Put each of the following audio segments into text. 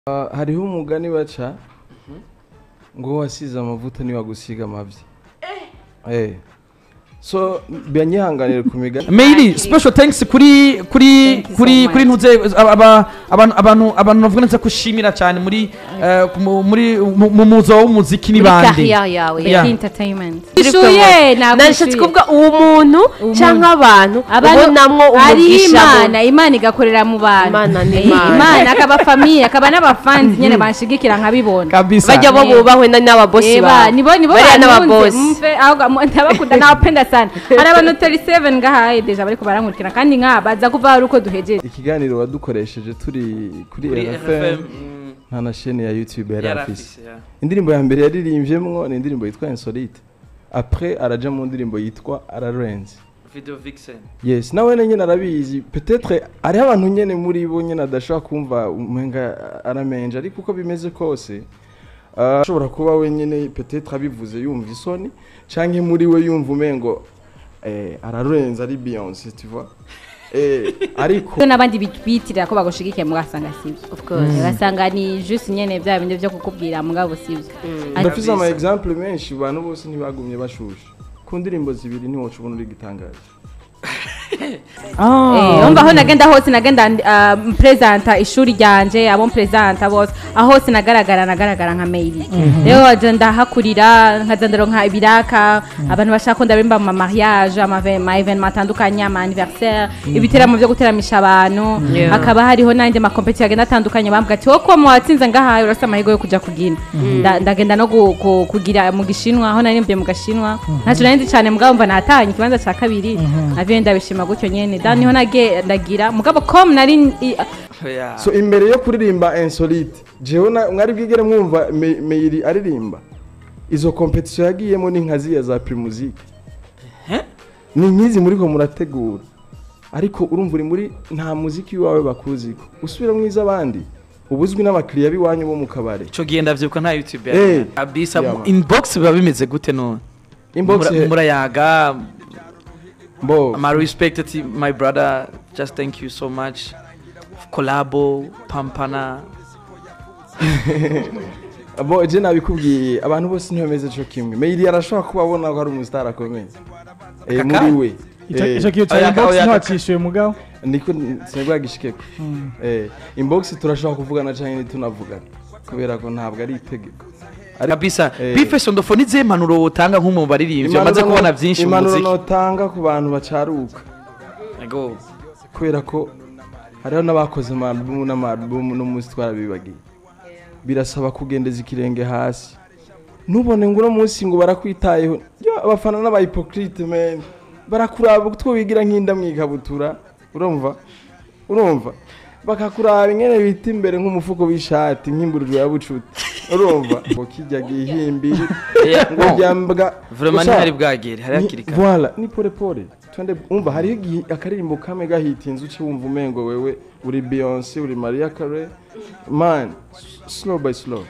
Ah, hariho umugani baca ngo wasize amavuta niwagusiga amavyi eh so biranyihanganira ku migani Meili special thanks kuri kuri Thank you so kuri much. kuri ntuze aba- aba- abantu abantu abantu bavuga neza kushimira cyane muri eh, mu- muri mu mu muzo w'umuziki ni bande carrière yawe Yeah. entertainment ishuye ntabwo nashatse ishuye. kuvuga uwo muntu Umuntu. cyangwa abantu abantu ubonamwo ari umugisha imana imana igakorera mu bantu Imana ni Eh, Imana. imana akaba famiye akaba n'abafanzi nyene banshigikira nkabibona kabisa bajya bo Eh. bubahwe na- n'ababosi Eba, bawe nibo nibo bariya bantunze n'ababosi mve ahubwo mu- ndabakunda nawapenda sana hari abantu 37 ngahaye deja bariko barankurikira kandi nkaba baza kuva hari uko duhejeje ikiganiro wadukoresheje turi kuri kuri RFM mm, nta na chaîne ya YouTube yari yari afise afise, yeah. indirimbo ya mbere yaririmvyemwo ni indirimbo yitwa Insolite après araja mu ndirimbo yitwa Ararenze video vixen yes nawe nyene arabizi peut-être hariho abantu nyene muri bo nyene adashobora kumva umenga aramenje ariko uko bimeze kose ah, ashobora kuba we nyene peut-être abivuze yumva isoni canke muri we yumva umengo eh, ararenze ari Beyonce tu vois eh, ariko Iyo n'abandi bitirira ko bagushigikiye mugasanga sivyo Of course. ugasanga ni juste nyene vya bindi vyo kukubwira mugabo sivyo Ati- ndafise ama Kabisa. exemple menshi abantu bose ntibagumye bashusha ku ndirimbo zibiri ntiwoca ubona uri gitangaje Eh, umva aho nagenda hose nagenda uh, mpresenta ishuri ryanje abo mpresenta bose aho hose nagaragara nagaragara nka maili rero waje ndahakurira nkaza ndaronka ibiraka abantu bashaka ko ndarimba mu mariage ama ma evenement atandukanye ama anniversaire ibiteramo byo guteramisha abantu Yeah. hakaba hariho n'andi ma competition agenda atandukanye bambwa ati woko mu watsinze ngahaye urasa amahirwe yo kuja kugina Nda- ndagenda no gu- ku- kugira mu gishinwa aho narimbiye mu gashinwa ntacyo nari nzi cyane mugabo mva natanye ikibanza cya kabiri navuye ndabishima gutyo nyene da niho nage ndagira mugabo com nari i- Yeah. so imbere yo kuririmba insolite jewe na- mwari bwigere mwumva Me- meiri aririmba izo competition yagiyemo ni nka ziya za primusic ni nk'izi muriko murategura ariko urumva uri muri nta muziki wawe bakuziko usubira mwiza abandi ubuzwi n'abakiriya b'iwanyu bo mu kabare ico gihe ndavyibuka nta youtube Eh. yari kabisa Yeah, man. inbox biba bimeze gute none inbox Mura- murayaga bo my respect ati my brother just thank you so much collabo pampana bo je nabikubwiye abantu bose ntibameze co kimwe meiri arashobora kuba abona ko ari umustar akomeye eh, Aka muri we Ico- Eh, ico kiyo Oya, cya inbox oya, ntiwacishuye mugabo niko sinabwagishikeko eh inbox turashobora kuvugana canke tunavugana kubera ko ntabwo ari itegeko Ariko- kabisa Eh. bifeso ndofo nizihe impanuro wotanga nk'umu baririmbyi bamaze impanuro kubona no- byinshi mu impanuro muziki notanga ku bantu bacaruka Ego. kubera ko hariho n'abakoze amarubumu n'amarubumu n'umunsi twarabibagiye birasaba kugendeza ikirenge hasi ntubone ngo uno munsi ngo barakwitayeho yo abafana n'abahipokrite men barakuraba utwo wigira nk'inda mu ikabutura urumva urumva bakakuraba ingene bita imbere nk'umufuko w'ishati nk'imburiro ya bucuti urumva ngo kijya gihimbiri Eh, ngo bon. ryambwa Vraiment Gusa- ntihari bwagere hari ni- hakiri kare Voilà, ni pole pole. Twende umva hariho igihe akaririmbo kamwe gahitinze uci wumva umengo wewe uri Beyonce uri Maria Carey. Man, s- slow by slow.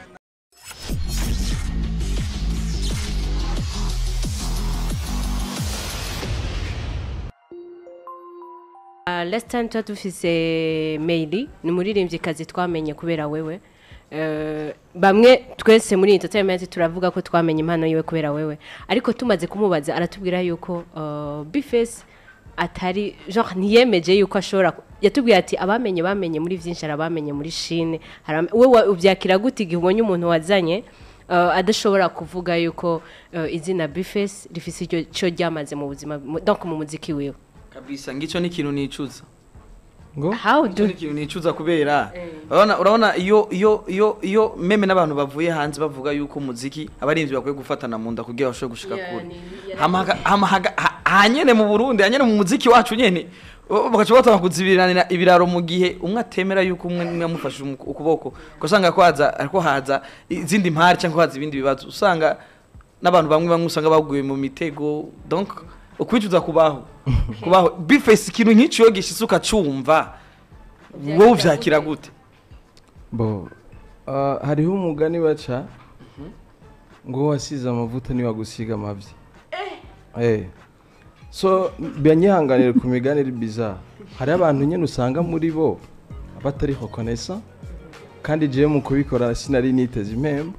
Uh, last time tuba dufise maili ni umuririmbyikazi twamenye kubera wewe Uh, bamwe twese muri entertainment turavuga ko twamenye impano yiwe kubera wewe ariko tumaze kumubaza aratubwira yuko uh, bifesi atari genre ntiyemeje yuko ashobora ku- yatubwiye ati abamenye bamenye muri byinshi hari abamenye muri shine hari abame- we wa- ubyakira gute igihe ubonye umuntu wazanye uh, adashobora kuvuga yuko uh, izina bifesi rifise iryo cyo ryamaze mu buzima mu- donc mu muziki wiwe kabisa ngico ni ikintu nicuza Ngo how Ico do ni ikintu nicuza kubera urabona urabona iyo iyo iyo iyo meme n'abantu bavuye hanze bavuga yuko umuziki abarinzi bakwiye gufatana mu nda kugira bashobore gushika Yeah, kure ni- hama haga- hama haga- ha- hanyene mu Burundi hanyene mu muziki wacu nyene o- bagaca batanga kuzibiranira ibiraro mu gihe umwe atemera yuko umwe umwe yamufashe umu- ukuboko ugasanga ko haza ariko haza izindi mpari cyangwa haza ibindi bibazo usanga n'abantu bamwe bamwe usanga baguye mu mitego donc ukwicuza kubaho kubaho bifesi ikintu nk'icyo iyo gishitse ukacumva wowe uvyakira gute bo uh, hariho umugani baca ngo wasize amavuta niwagusiga amavyi. Eh. So biranyihanganira ku migani iri bizarre. Hari abantu nyene usanga muri bo batari reconnaissant kandi jewe mu kubikora sinari niteze impembo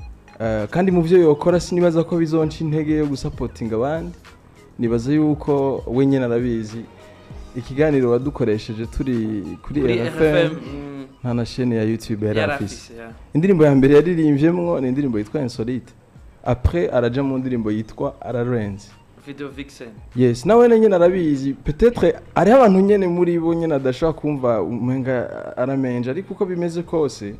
Eh, kandi mu byo yokora sinibaza ko bizonca intege yo gusapotinga abandi nibaza yuko we nyine arabizi ikiganiro wadukoresheje turi kuri kuri rfm rfm mm, nta na shene ya youtube yari yari afise afise ya. indirimbo ya mbere yaririmvyemwo ni indirimbo yitwa insolite après araja mu ndirimbo yitwa ararenze video vixen yes nawe nyine arabizi peut-être hariho abantu nyine muri bo nyine adashobora kumva umenga aramenje ariko uko bimeze kose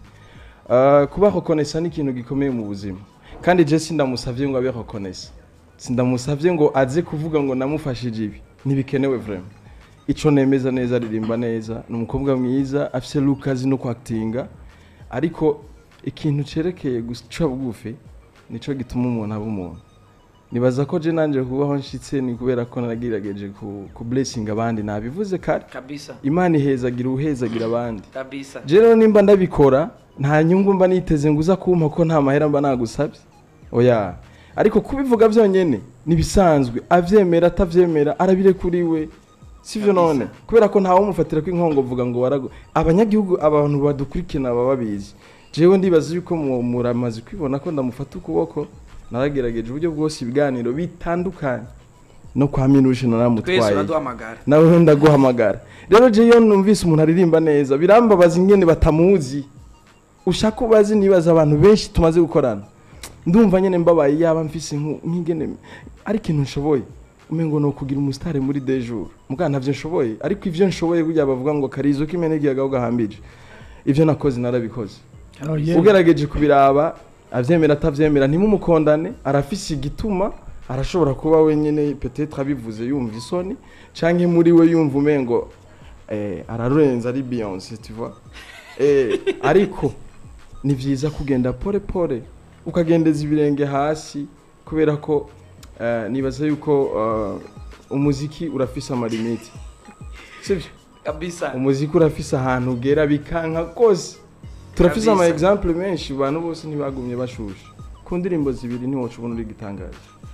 uh, kuba reconnaissant ni ikintu gikomeye mu buzima kandi je sindamusavye ngo abe reconnaissant sindamusavye ngo aze kuvuga ngo namufashije ibi ntibikenewe vraiment ico nemeza neza aririmba neza ni umukobwa mwiza afise look azi no kwactinga ariko ikintu cerekeye guca bugufi nico gituma umuntu aba umuntu nibaza ko je nanje kubaho nshitse ni kubera ko naragerageje ku, ku blessing abandi nabivuze kare kabisa imana ihezagira uhezagira abandi kabisa je rero nimba ndabikora nta nyungu mba niteze ngo uza kumpa ko nta mahera mba nagusabye oya ariko kubivuga byonyene nibisanzwe avyemera atavyemera arabire kuri we sivyo none kubera ko ntawe umufatira ko inkongo vuga ngo warago abanyagihugu abantu badukurikirana baba babizi jewe ndibaza yuko mu- muramaze kwibona ko ndamufata ukuboko naragerageje uburyo bwose ibiganiro bitandukanye no kwa minuje twese naramutwaye uraduhamagara nawe ndaguhamagara rero je iyo numvise umuntu aririmba neza birambabaza ingene batamuzi ushaka ubazi nibaza abantu benshi tumaze gukorana ndumva nyene mbabaye yaba mfise nku- nk'ingene ari ikintu nshoboye umengo no kugira umusitari muri de jour muga ntavyo nshoboye ariko ivyo nshoboye burya bavuga ngo karizo k'imene gihaga gahambije ivyo nakoze narabikoze Oh, yeah. ugerageje kubiraba avyemera atavyemera ntimumukondane arafise igituma arashobora kuba wenyine peut-être abivuze yumva isoni canke muri we yumva umengo eh, ararenza ari Beyonce tu vois eh, ariko ni vyiza kugenda pole pole ukagendeza ibirenge hasi kubera ko eh, nibaza yuko eh, umuziki urafise amalimiti sivyo kabisa umuziki urafise ahantu ugera bikanka kose turafise ama Kabisa. example menshi abantu bose ntibagumye bashusha ku ndirimbo zibiri ntiwoca ubona uri gitangaje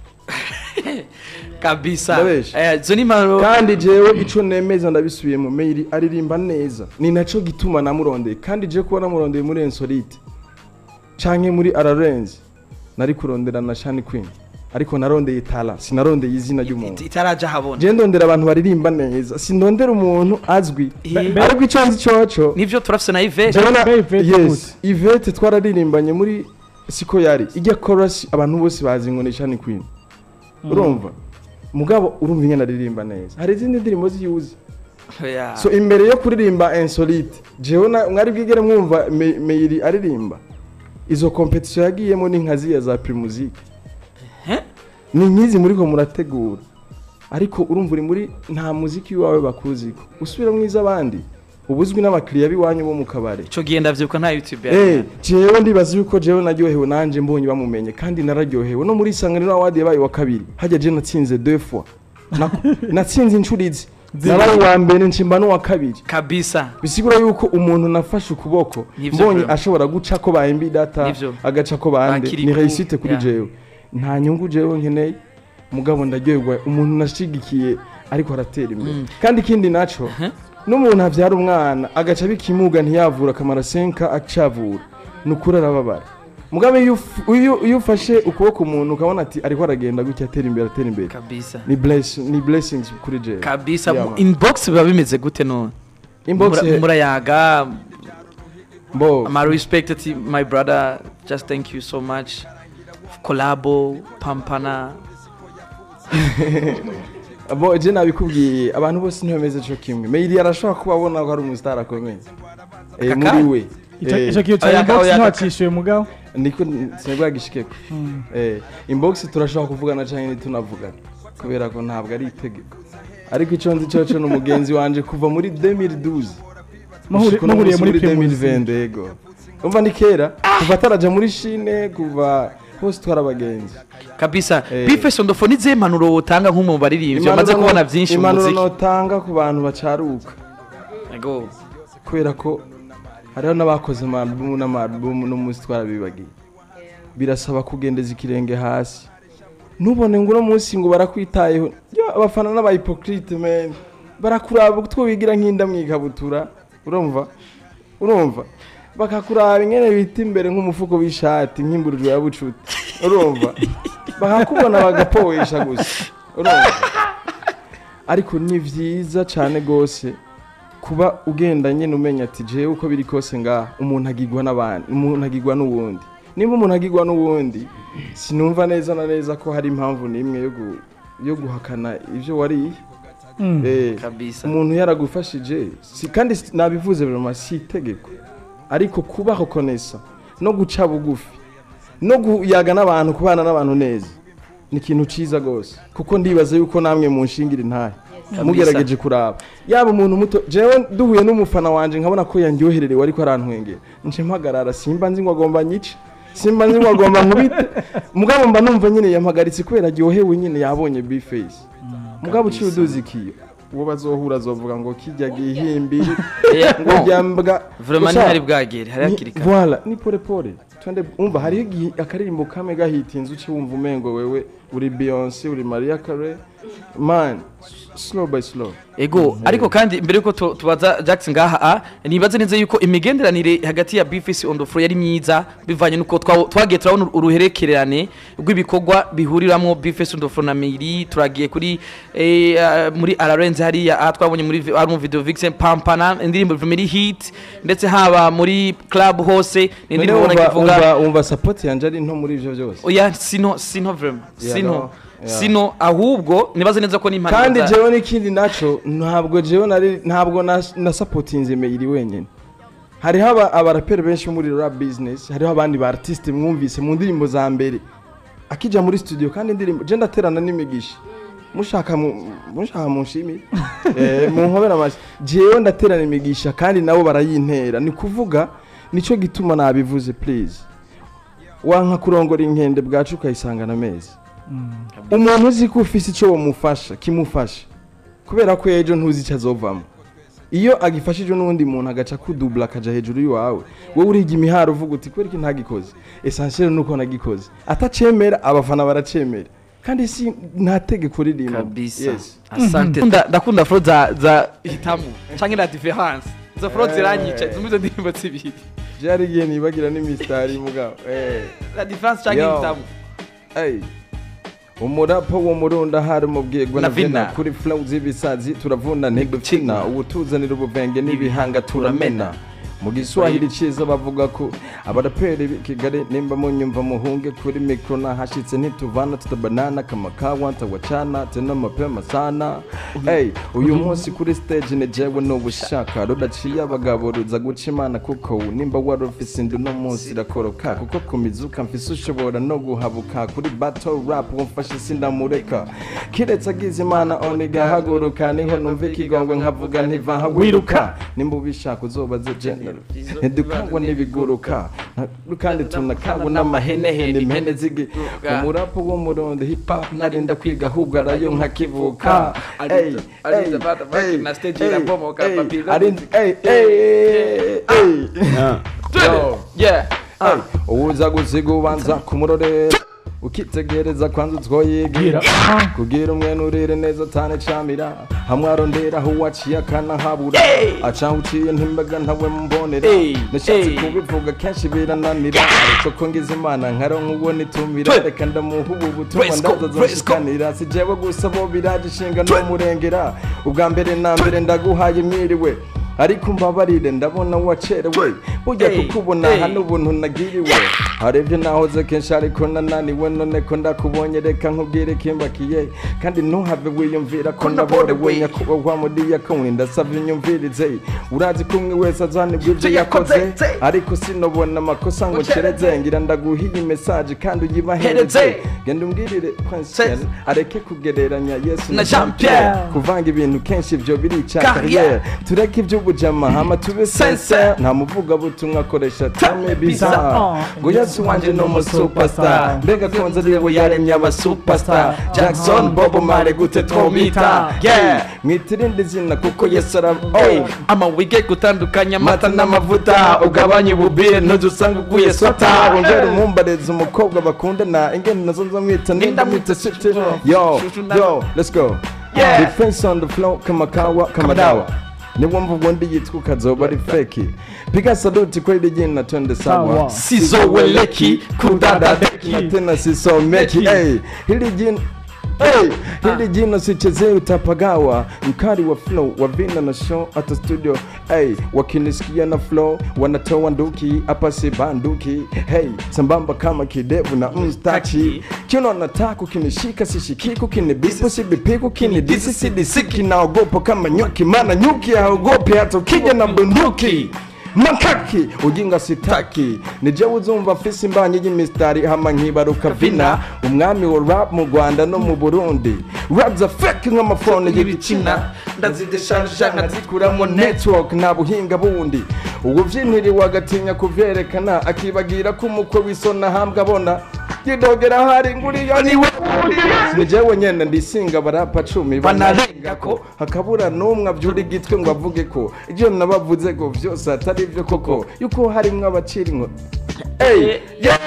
kabisa Ndabesha. Eh, izo ni impano kandi jewe ico nemeza ndabisubiyemo mail aririmba neza ni naco gituma namurondeye kandi je kuba namurondeye muri ensolite canke muri ararenze nari kurondera na shani queen ariko narondeye tala sinarondeye izina ry'umuntu itaraja habona je ndondera abantu baririmba neza sindondera umuntu azwi Eh. ariko ico nzi coco nivyo turafise na Yvette Jabona, Mbe Yvette yes Yvette twararirimbanye muri siko yari ijya chorus abantu bose bazi ngo ni Shani Queen urumva mugabo urumva ingene aririmba neza hari izindi ndirimbo ziyuzi Oya. so imbere yo kuririmba insolite jewe na- mwari bwigere mwumva Me- Meiri aririmba izo competition yagiyemo ni nka ziya za primusique Eh? ni nkizi muriko murategura ariko urumva uri muri nta muziki wawe bakuziko usubira mwiza abandi ubuzwi n'abakiriya b'iwanyu bo mu kabare ico gihe ndavyibuka nta youtube Eh, yari jewe ndibaza yuko jewe naryohewe nanje mbonye bamumenye kandi nararyohewe no muri isanganiro awadi yabaye wa kabiri hajya je natsinze deux fois Nako- natsinze inshuro izi nabaye uwa mbere nshimba n'uwa kabiri kabisa bisigura yuko umuntu nafashe ukuboko Nivyo mbonye vraiment. ashobora guca ko bahemba data Nivyo. agaca ko bande Bakiri ni ku- reisite kuri yeah. jewe nta nyungu jewe nkeneye mugabo ndaryoherwa umuntu nashigikiye ariko aratera imbere kandi ikindi naco n'umuntu avyara umwana agaca bikimuga ntiyavura akamara senka acavura ni ukuri arababara mugabo iyo uf- iyo- iyo ufashe ukuboko umuntu ukabona ati ariko aragenda gutya atera imbere atera imbere kabisa ni bless ni blessings kuri jewe kabisa Yeah, mu man. inbox biba bimeze gute none inbox Mura- murayaga bo my respect ati my brother just thank you so much collabo pampana bo je nabikubwiye abantu bose ntibameze co kimwe mail arashobora kuba abona ko ari umustar akomeye eh, Aka muri we Ico Eh, ico kiyo Oya, cya inbox oya, ntiwacishuye mugabo niko sinabwagishikeko eh inbox turashobora kuvugana canke ntitunavugana kubera ko ntabwo ari itegeko ariko ico nzi coco n'umugenzi wanje kuva muri 2012 Muhuri- gushika uno muhuriye munsi muri Primus. 2020 yego umva ni kera kuva ataraja muri shine kuva hose twari abagenzi kabisa Eh. bife sondofo ni zihe impanuro wotanga nk'umu baririmbyi bamaze Impanuro kubona no- byinshi mu impanuro muziki notanga ku bantu bacaruka Ego. kubera ko hariho n'abakoze amarubumu n'amarubumu n'umunsi twarabibagiye birasaba kugendeza ikirenge hasi ntubone ngo uno munsi ngo barakwitayeho yo abafana n'abahipokrite men barakuraba utwo wigira nk'inda mu ikabutura urumva urumva bakakuraba ingene bita imbere nk'umufuko w'ishati nk'imburujwe ya bucuti urumva bakakubona bagapoesha gusa urumva ariko ni vyiza cane gose kuba ugenda nyene umenya ati jewe uko biri kose ngaha umuntu agirwa n'abandi umuntu agirwa n'uwundi nimba umuntu agirwa n'uwundi sinumva neza na neza ko hari impamvu n'imwe yo gu- yo guhakana ivyo wariye Eh, kabisa umuntu yaragufashije si kandi si- nabivuze vraiment si itegeko ariko kubaho konesa no guca bugufi no kuyaga n'abantu kubana n'abantu neza ni ikintu ciza gose kuko ndibaza yuko namwe munshingira intahe mugerageje kuraba yaba umuntu muto jewe duhuye n'umufana wanje nkabona ko yandyohererewe ariko arantwengera nce mpagarara simba nzi ngo agomba nyice simba nzi ngo agomba nkubite mugabo mba numva nyine yampagaritse kubera aryohewe nyine yabonye bface mugabo uciye uduzi ikiyo uwo bazohura azovuga ngo kijya gihimbiri Eh, ngo bon. ryambwa vraiment Gusa- ntihari bwagere hari hakiri ni- kare Voilà, ni pole pole. Twende umva hariho igihe akaririmbo kamwe gahitinze uci wumva umengo wewe uri Beyonce uri Maria Carey. Man, s- slow by slow. ego ariko kandi mbere yuko tu- tubaza Jackson ngaha a nibaze neza yuko imigenderanire hagati ya Bifisi on the floor yari myiza bivanye nuko twa- twagiye turabona uruherekerane rw'ibikorwa bihuriramwo Bifisi on the floor na Miri turagiye kuri eh, ah, muri Ararenze hariya aha twabonye muri vi- hari mu video Vixen Pampana indirimbo Miri hit ndetse haba muri club hose ni None indirimbo ubona umva kivuga umva umva support yanje ari nto muri ivyo byose. oya sino sino vraiment Yeah, sino no, yeah. sino ahubwo nibaze neza ko n'impano Kandi za- jewe n'ikindi naco ntabwo jewe nari ntabwo na, na supportinze Meiri wenyene. Hariho aba- abaraperi benshi muri rap business, hariho abandi ba artiste mwumvise mu ndirimbo za mbere. Akija muri studio kandi indirimbo je ndaterana n'imigisha. mushaka mu- mushaka munshimire eh munkobera amashi jewe ndaterana imigisha kandi nabo barayintera ni kuvuga nico gituma nabivuze please wanka kurongora inkende bwacu ukayisangana amezi umuntu uzi ko ufise ico womufasha kimufasha kubera ko ejo ntuzi icyo azovamo iyo agifashije n'undi muntu agaca kudubula akaja hejuru y'iwawe wowe uriga imiharo uvuga uti kubera iki ntagikoze essentiel nuko nagikoze atacemera abafana baracemera kandi si nta tegeko ririmo kabisa Yes. asante Ndakunda- ndakunda fro za za hitamu canke la difference izo fro Eh. ziranyica zumva izo ndirimbo zibiri byari igihe nibagira n'imisitari mugabo eh la difference canke Yo. hitamu Hey. umurapo wo murunda hari mu bwego Na na vina vina. kuri flow z'ibisazi turavuna ntidukina ubutuzanira ubuvenge n'ibihanga turamena mu giswahili ciza bavuga ko abaraperi b'i kigali nimba munyumva muhunge kuri mikro nahashitse ntituvana tutabanana kama kawa ntawacana tena mapema sana hey, uyu munsi kuri stage ni jewe n'ubushaka rudaciye abagabo ruza guca imana kuko nimba wari ufise indu no munsi irakoroka kuko ku mizuka mfise ushobora no guhabuka kuri battle rap wumfashe sindamureka kiretse agize imana oniga haguruka niho numva ikigongwe nkavuga ntiva hawiruka nimba ubishaka uzobaze general ntidukangwa n'ibiguruka nta- kandi tunakangwa n'amahenehene impene zigi umurapo wo murundi hip hop narinda kwiga ahubwo arayo nkakivuka Ey, ey, ey, na stage ey, irabomoka, ey, papi. arinzi- ey, ey, ey. Yo. yeah Hey, uza gusiga ubanza kumurorera ukitegereza kwanza utwoyigira kugira umwene urire neza tane camira hamwe arondera aho waciye akanahabura aca uciye ntimbaga ntawe mbonera Hey, nashatse hey. kubivuga kenshi birananira ariko ko ngize imana nkaronka uwo nitumira Twe. reka ndamuha ubu butumwa Praise God, ndaza praise God. zonshikanira si jewe gusa bo biraje ishinga no murengera ubwa mbere na mbere ndaguhaye mwiriwe ariko mbabarire ndabona wacerewe burya Hey, kukubona hey. hano ubuntu nagiriwe harebye nahoze kenshi ariko nananiwe none ko ndakubonye reka nkubwire kimbakiye kandi ntuhave wiyumvira ko Ko naborewe naborewe. nyakubahwa muri yakoni ndasaba inyumvirize urazi ko umwe wese azanibwa ibyo Ibyo yakoze yakoze. ariko sinobona amakosa ngo ncereze ngira ndaguhiye mesaje kandi Hereze. uyibahereze genda umbwirire prince Se- Ken, areke kugereranya yesu Na Jean Pierre. kuvanga ibintu kenshi ibyo birica Carrière. kariyeri tureke iby'ubujama hama tube Sincere. sense nta muvugabutumwa akoresha tame biza Bizarre. ngo yesu wanje ni umusupastar mbega konza ariwe yaremye abasupastar jackson bobo mare gute twomita Yeah. mwitirinde izina kuko yesu ara Hey, oh. ama wige gutandukanya amata mata n'amavuta ugabanye ububire ntuzusanga uguye sota wongera umwumbareza umukobwa bakundana ingene nazo nzamwita ninda mwita siti yo yo let's go Yeah. defense on the floor kama kawa kama dawa niwo mvugo ndi yitwa ukazoba ari feki piga saluti kweli jina twende sawa Sawa. sizoweleki kudadadeki na tena sisomeki hey, hili jina Hey, hili jino sichezee utapagawa mkali wa flow wa vina na show hata studio hey, wakinisikia na flow wanatoa nduki hapa si banduki hey, sambamba kama kidevu na mstachi kino nataka kinishika sishikiku kinibipu sibipiku kinidisi sidisiki naogopa kama nyuki maana nyuki haogopi hata ukija na bunduki makaki ujinga sitaki nije uzumva fisi mbanye y'imistari hama nkibaruka vina umwami wa rap mu rwanda no mu burundi rap za fake nk'amafone y'ibicina ndazidesharija nkazikuramo network nta buhinga bundi ubuvyintiriwe agatinya kuvyerekana akibagira ko umukwe w'isona hambwa abona yidogera hari nguriyo niwe nijewe nyene ndisinga barapa cumi banarengako hakabura n'umwe avyura igitwe ngo avuge ko ivyo nabavuze ngo vyose atari vyo koko yuko harimwo abacira inko Hey, yeah!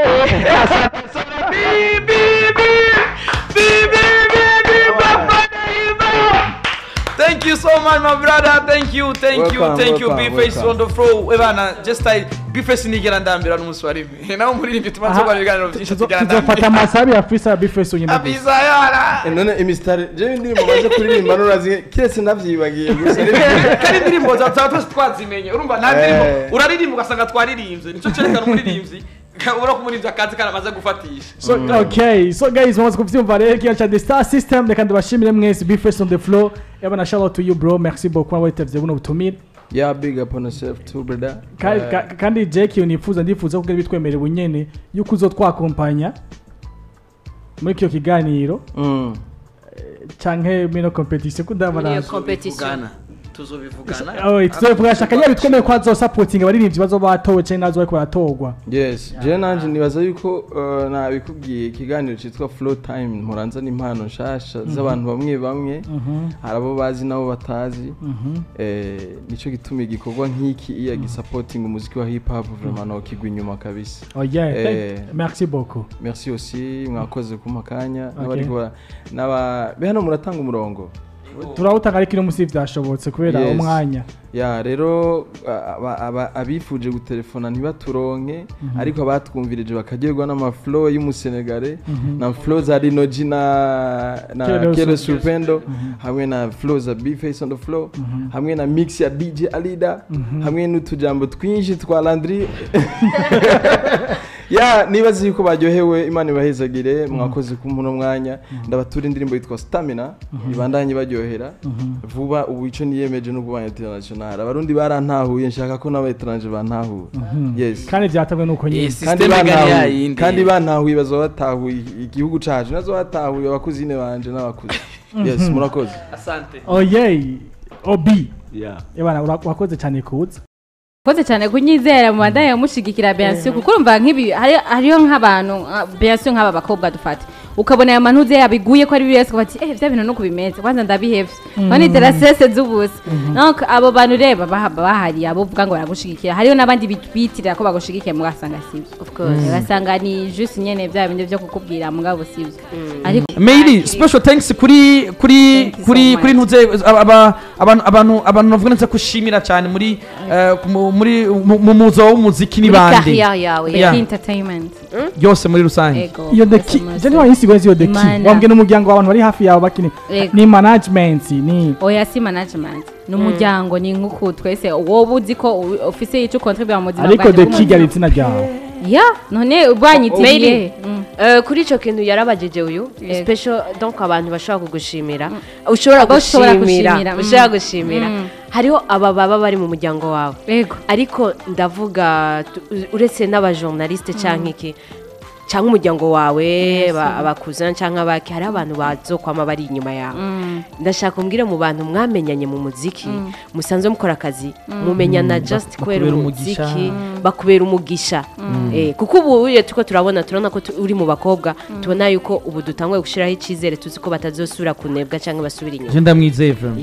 Thank you so much, my brother. Thank you, thank you, Welcome, thank you. welcome, B-Face welcome. on the floor. Ebana, just I B-Face nigera ndambira n'umunsi wa rimwe. Nawe umuririmbyi tumaze kuba ibiganiro byinshi Tuzo- tugera tuzofata ndambira. amasabi ya fisa bifeso nyine gusa Abiza yara. none imistari jewe indirimbo maze kuririmba nurazi kiretse navyibagiye gusa Kari indirimbo za za twese twazimenye. Urumva nta ndirimbo Eh. uraririmba ugasanga twaririmbye. Nico cerekana umuririmbyi. Ubura ko umuririmbyi akazi karamaze gufatisha. so okay so guys mwamaze kuvyumva rero kiya cha the star system reka ndabashimire mwese bifeso on the floor yabana shout out to you bro merci beaucoup witevye buno butumire yeah big up on yourself too brother Ka- Eh, ka- kandi Jake iyo nifuza ndifuza kugira bitwemerera ubunyene yuko uzotwakompanya muri kiyo kiganiro mm. canke mino competition muri iyo kudabana competition Tuzobivugana. Tuzobivugana. Oh, tuzovuga shaka nyari bitwemeye ko azosapotinga abaririmbyi bazoba batowe canke nazo bariko baratorwa yes jewe nanje nibaza yuko uh, nabikubwiye ikiganiro citwa flow time muranza n'impano nshasha z'abantu bamwe bamwe hari abo bazi nabo batazi eh, nico gituma igikorwa nk'iki iya gisapotinga umuziki wa hip hop vraiment nokigwa inyuma kabisa oh yeah Eh. thank- merci beaucoup merci aussi mwakoze kumpa akanya Okay. n'abariko bara- n'aba be hano muratanga umurongo turawutanga ariko ino musi vyashobotse kubera Yes. umwanya ya rero aba- aba- abifuje gutelefona ntibaturonke ariko abatwumvirije bakaryoherwa n'amaflo y'umusenegare na flo za rinoji na na Kero kero Su- supendo hamwe na flo za bface on the floor hamwe na mix ya dj alida hamwe n'utujambo twinshi twa landry ya nibaza yuko baryohewe imana ibahezagire mwakoze ku muno mwanya ndabatura indirimbo yitwa stamina ibandanye baryohera vuba ubu ico niyemeje no kubanya international abarundi barantahuye nshaka ko n'abaetranje bantahura yes kandi vyatabwe nuko nyine Yes. kandi System igari bantahuye yayindi. kandi bantahuye bazoba batahuye igihugu cacu nazo batahuye abakuzine banje n'abakuze yes murakoze Asante. oh yeah obi Yeah. ebana ura- urakoze cyane kuza koze cyane kunyizera mu bandanye mushigikira Bensiyo kuko urumva nk'ibi hari- hariyo nk'abantu nka- Bensiyo nk'aba bakobwa dufata ukabona aya manuze yabiguye ko ari biri wese bati eh bya bintu no kubimeza kwanza ndabihevye none terasese z'ubusa donc abo bantu reba baha- bahari abo uvuga ngo baragushigikira hariyo n'abandi bitirira ko bagushigikiye mugasanga sibyo of course ugasanga ni juste nyene bya bindi byo kukubwira mugabo sibyo ariko Meiri special thanks kuri kuri Thank you so kuri much. kuri ntuze aba- abantu abantu abantu bavuga neza kushimira cyane muri eh, ku- mu- muri mu mu muzo w'umuziki ni muri bande carrière yawe Beki Yeah. entertainment yose muri rusange ego iyo the Mwese key mwese. je niba yisigo iyo the key Imana. wambwe n'umuryango w'abantu bari hafi yawe bakini Ego. ni management ni oya si management ni umuryango ni nk'uku twese wowe uzi ko u- ufise icyo contribute mu buzima ariko bwanjye the bw'umuntu. key ari izina ryawe ya none ubwanyitiriye Maybe. Mm. Eh, kuri icyo kintu yarabajije uyu Yego. special donc abantu bashobora kugushimira ushobora Abo ushobora gushimira gushimira, mm. ushobora gushimira Mm. hariho aba baba bari mu muryango wawe ego ariko ndavuga tu- uretse n'abajournaliste cyangwa iki cyangwa umuryango wawe ba- abakuzana cyangwa abaki hari abantu bazokwama bari inyuma yawe ndashaka umbwire mu bantu mwamenyanye mu muziki musanzwe mukora akazi mumenyana just kubera bakubera umugisha. umuziki bakubera umugisha Eh, kuko ubu iyo turiko turabona turabona ko tu- uri mu bakobwa tubona yuko ubu dutanguye gushyiraho icyizere tuzi ko batazosubira kunebwa cyangwa basubira inyuma je ndamwizeye vraiment ya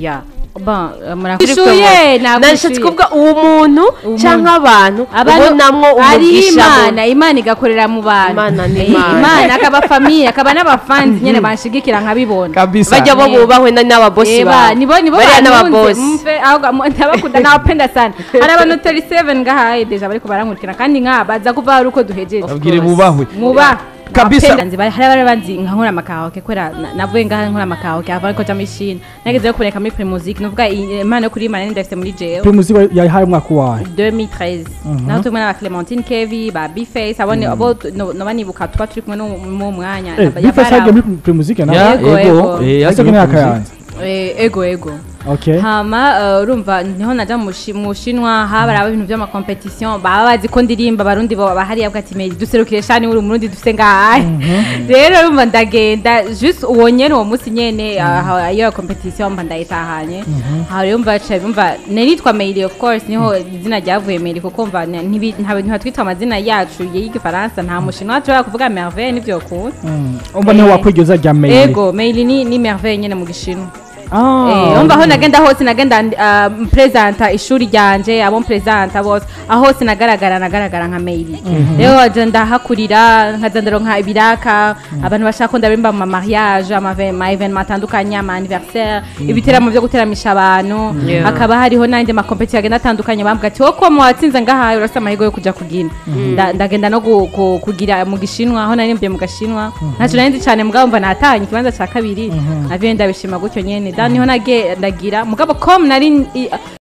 Bon, eh, Kuri murakwishuye promo- nashatse kuvuga uwo muntu Uwo cyangwa abantu abantu ubonamwo ari umugisha imana imana igakorera mu bantu Imana ni Eh, Imana. imana akaba famiye akaba n'abafanzi nyene banshigikira nkabibona kabisa bajya bo Eh. bubahwe na- n'ababosi Eba, babo nibo nibo bariya bantunze, n'ababosi mve ahubwo mu- ndabakunda nawapenda sana hari abantu 37 ngahaye deja bariko barankurikira kandi nkaba baza kuva hari uko duhejeje babwire bubahwe muba Kabisa. Abapenda nzi bari- hari abari banzi nka nkora amakahoke kubera na- navuye ngaha nkora amakahoke hava ariko jama ishini nageze yo kuboneka muri primusic nuvuga iyi impano yo kuririmba nari ndafite muri jewe primusi yahaye umwaka wayo 2013 naho turi kumwe na Clementine Kevi ba Bface abone abo tu- no- noba nibuka twa turi kumwe no mu mwanya eh Yaba- bifasha yabara- muri primusi Ya, nawe Ego, ego ego. eh, ariko yasinye imyaka primusic. yanze Eh, ego ego okay hama eh, urumva niho naja mu Shi- mu Shinwa habara ibintu by'amakompetition baba bazi ko ndirimba abarundi bo bahari yavuga ati meri duserukire shani uri umurundi dufite ngahaye rero urumva ndagenda just uwo nyene uwo munsi nyene aha, iyo competition mba ndayitahanye aha rero mva ca mva nitwa Meili of course niho izina ryavuye Meili kuko mva ni- ntibi- ntabe ntibatwita amazina yacu y'igifaransa nta mushinwa ashobora kuvuga merveille nivyo kuntu umva niho wakwigeza rya mail ego Meili ni ni merveille nyene mu gishinwa ah Eh, umva aho nagenda hose nagenda uh, presenta ishuri ryanje abo presenta bose aho hose nagaragara nagaragara nka maili rero waje ndahakurira nkaza ndaronka ibiraka abantu bashaka ko ndarimba mu mariage ama ma evenement atandukanye ama anniversaire ibiteramo byo guteramisha abantu Yeah. hakaba hariho n'andi ma competition agenda atandukanye bambwa ati wowe ko mu watsinze ngaha urasa amahirwe yo kuja kugina Nda- ndagenda no gu- gu- kugira mu gishinwa aho narimbiye mu gashinwa ntacyo nari nzi cyane mugabo mva natanye ikibanza cya kabiri naviye ndabishima gutyo nyene da niho nage ndagira mugabo com nari i-